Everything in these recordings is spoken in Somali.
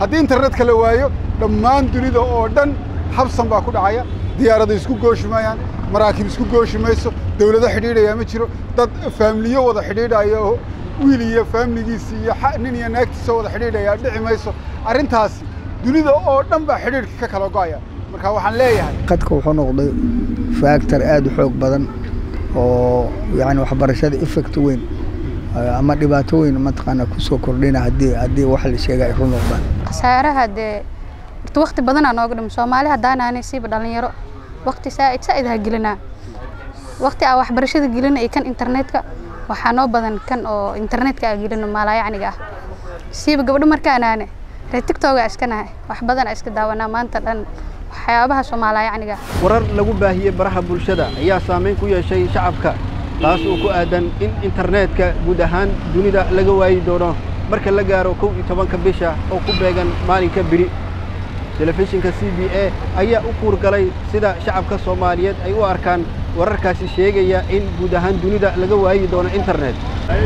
haddii internetka la waayo dhammaan dunida oo dhan habsan baa ku dhacaya diyaarada isku gooshi maayaan maraakiib isku gooshi mayso dawlado xidhiidhayaa ma jiro dad faamiliyo wada xidhiidhaya oo wiil iyo faamiligiisi iyo nin iyo naagtiisa wada xidhiidhayaa dhici mayso arrintaasi dunida oo dhan baa xidhiidhka ka kala go'aya marka waxaan leeyahay qadka wuxuu noqday factor aad u xoog badan oo yani waxbarashada effect weyn ama dhibaato weyn mataqaana kusoo kordhina haddii haddii wax la sheega ay run noqdaan khasaaraha dee horta wakti badanaa nooga dhimo soomaali haddaanaanay siiba dhalinyaro wakti saa'id saa'id ha gelinaa wakti aa waxbarashada gelina iyo kan internetka waxaa noo badan kan oo internetka aa gelino maalayacniga ah siiba gabdho markaanaane reer tigtoga iska nahay wax badan aa iska daawanaa maanta dhan waxyaabaha soomaalayacniga warar lagu baahiyey baraha bulshada ayaa saamayn ku yeeshay shacabka taas oo ku aadan in internetka guud ahaan dunida laga waayi doono marka la gaaro kow iyo tobanka bisha oo ku beegan maalinka biri telefishinka c b a ayaa u kuurgalay sida shacabka soomaaliyeed ay u arkaan wararkaasi sheegaya in guud ahaan dunida laga waayi doono internet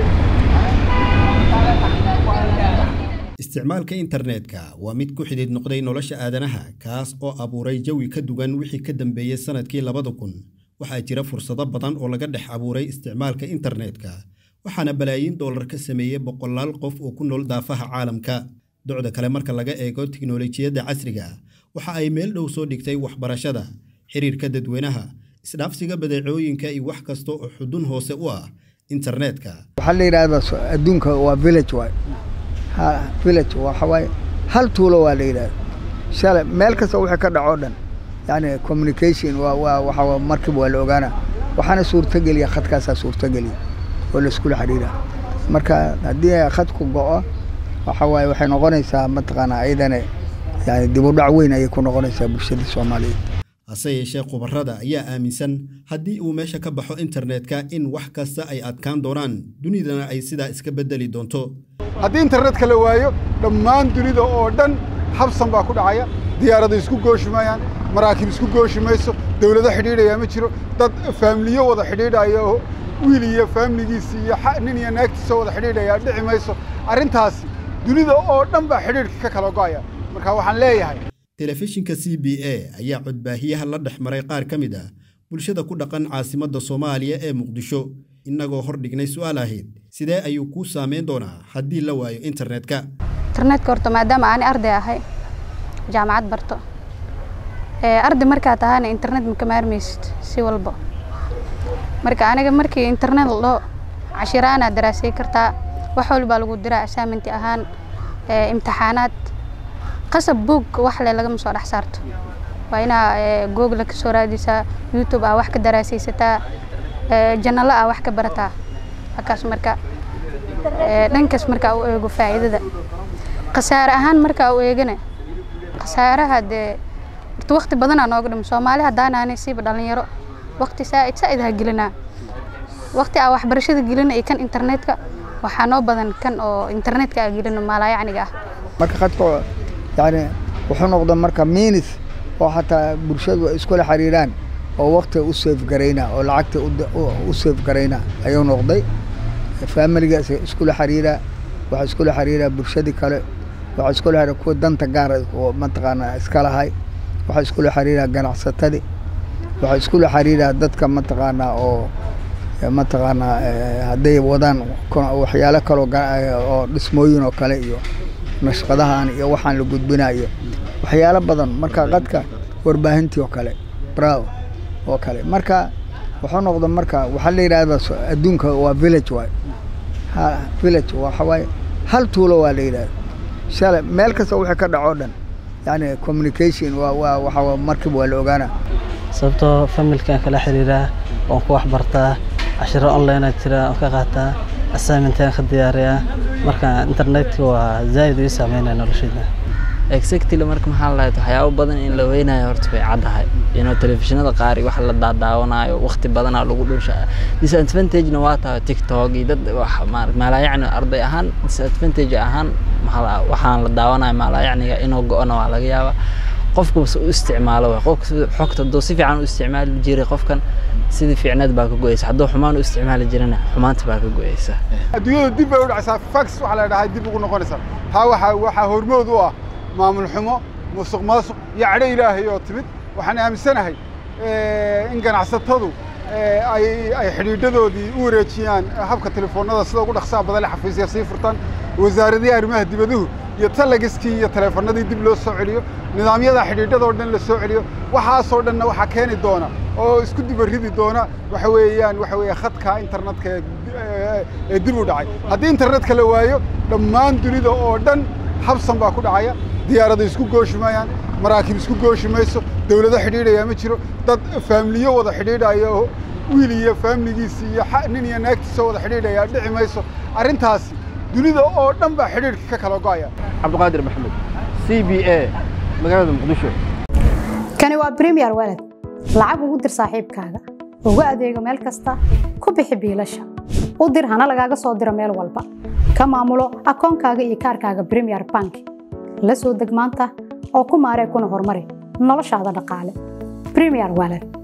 isticmaalka internetka waa mid ku xidhiid noqday nolosha aadanaha kaas oo abuuray jawi ka duwan wixii ka dambeeyey sannadkii labada kun waxaa jira fursado badan oo laga dhex abuuray isticmaalka internetka waxaana balaayiin dollar ka sameeyey boqolaal qof oo ku nool daafaha caalamka docda kale marka laga eego tiknolojiyadda casriga waxa ay meel dhow soo dhigtay waxbarashada xiriirka dadweynaha isdhaafsiga badeecooyinka iyo wax kasta oo xudun hoose u ah internetka waxaa la yidhahdaa adduunka waa village waay village waxa waaye hal tuulo waa la yidhahda shalay meel kasta wixii ka dhaco dhan yani communication waa waa waxa markiiba waa la ogaana waxaana suurtageliya khadkaasaa suurtageliya oo la iskula xidhiidha marka haddii khadku go'o waxa waaye waxay noqonaysaa mataqaanaa ayadana yani dib u dhac weyn ayay ku noqonaysaa bulshada soomaaliyeed hase yeeshee khubarada ayaa aaminsan haddii uu meesha ka baxo internetka in wax kasta ay adkaan doonaan dunidana ay sidaa iska beddeli doonto haddii internetka la waayo dhammaan dunida oo dhan habsan baa ku dhacaya diyaarada isku gooshi maayaan maraakiib isku gooshi mayso dawlado xidhiidhayaa ma jiro dad faamiliyo wada xidhiidhaya oo wiil iyo faamiligiisi iyo nin iyo naagtiisa wada xidhiidhayaa dhici mayso arrintaasi dunida oo dhan baa xidhiidhka ka kala go'aya marka waxaan leeyahay telefishinka c b a ayaa codbaahiyaha la dhex maray qaar ka mid ah bulshada ku dhaqan caasimadda soomaaliya ee muqdisho innagoo hor dhignay su'aal ahayd sidee ayuu kuu saameyn doonaa haddii la waayo internetka internetka horta maadaama aani arday ahay jaamacad barto arday markaa tahana internet maka maarmaysid si walba marka aniga markii internet la dhaho cashiraanaad daraasay kartaa wax walbaa lagu diraa assignment ahaan imtixaanaad qasab buug wax le lagama soo dhex saarto waa inaa google ka soo raadisaa youtube ah wax ka daraasaysataa janalo ah wax ka barataa halkaas marka dhankaas markaa u eego faa'iidada khasaare ahaan markaa u eegana khasaaraha dee horta wakti badanaa nooga dhimo soomaali haddaanaanay siiba dhalinyaro wakti saa'id saa'id ha gelinaa wakti aa waxbarashada gelina iyo kan internetka waxaa noo badan kan oo internetka aa gelino maalayacniga ah marka khadka yani wuxuu noqda marka minis oo xataa bulshadu ay iskula xiriiraan oo wakti u safe garayna oo lacagta u safe garayna ayuu noqday faamiligaas iskula xiriira waxaa iskula xiriira bulshadii kale waxaa iskula xiriira kuwa danta gaar oo mataqaanaa iska lahay waxaa iskula xiriira ganacsatadii waxaa iskula xiriira dadka mataqaanaa oo mataqaanaa hadday wadaan waxyaalo kaloo oo dhismooyin oo kale iyo nashqadahan iyo waxaan la gudbinayo waxyaalo badan marka qadka warbaahintii oo kale brow oo kale marka wuxuu noqda marka waxaa la yidhahdaa adduunka waa village waay village waxa waaye hal tuulo waa la yidhahda shalay meel kasta wixii ka dhaco dhan yani communication waa waa waxa markiiba waa la ogaana sababtoo familkaan kala xiriiraa waan ku waxbartaa cashiro online jira waan ka qaataa assignmentaan ka diyaariyaa marka internetka waa zaa'id ii saameynaya noloshayda exactly marka maxaa lahayd waxyaabo badan in la weynayo horta way caddahay inuu telefishinada qaar iyo wax la daadaawanayo waqti badanaa lagu dhunsha disadvantagena waa tahay tiktok iyo dad maalayacni arday ahaan disadvantage ahaan waxaan la daawanayo maalayacniga inuu go-ona waa laga yaabaa qofku bas u isticmaalo way qofka xogta hadduu si fiican u isticmaali jiray qofkan sidii fiicneed baa ka go-eysa hadduu xumaan u isticmaali jirana xumaanta baa ka go-eysa adduunyada dib bay u dhacaysaa fax waxaa la dhahay dib ugu noqonaysaa taa waxaa waxaa hormood u ah maamul xumo musuq maasuq iyo cadho ilaahay oo timid waxaan aaminsanahay in ganacsatadu ay ay xidhiidhadoodii u wareejiyaan habka telefoonnada sida ugu dhaqsaha badan le xafiisya sii furtaan wasaaradihii arrimaha dibaduhu iyo talagiskii iyo teleefannadii dib loo soo celiyo nidaamyada xidhiidhadoo dhan la soo celiyo waxaasoo dhanna waxaa keeni doona oo isku dibaridi doona waxa weeyaan waxa weeye khadka internetka ee dib u dhacay haddii internetka la waayo dhammaan dunida oo dhan habsan baa ku dhacaya diyaarada isku gooshi maayaan maraakiib isku gooshi mayso dawlado xidhiidhayaa ma jiro dad faamiliyo wada xidhiidhaya oo wiil iyo faamiligiisi iyo nin iyo naagtiisa wada xidhiidhaya dhici mayso arrintaasi dunida oo dhan baa xidhiidhka ka kala go'aya cabdiqaadir maxamed c b a magaalada muqdisho kani waa premier walad lacag ugu dir saaxiibkaaga ugu adeego meel kasta ku bixi biilasha u dir hana lagaaga soo diro meel walba ka maamulo akoonkaaga iyo kaarkaaga premier bank la soo deg maanta oo ku maaree kuna horumari noloshaada dhaqaale premier walad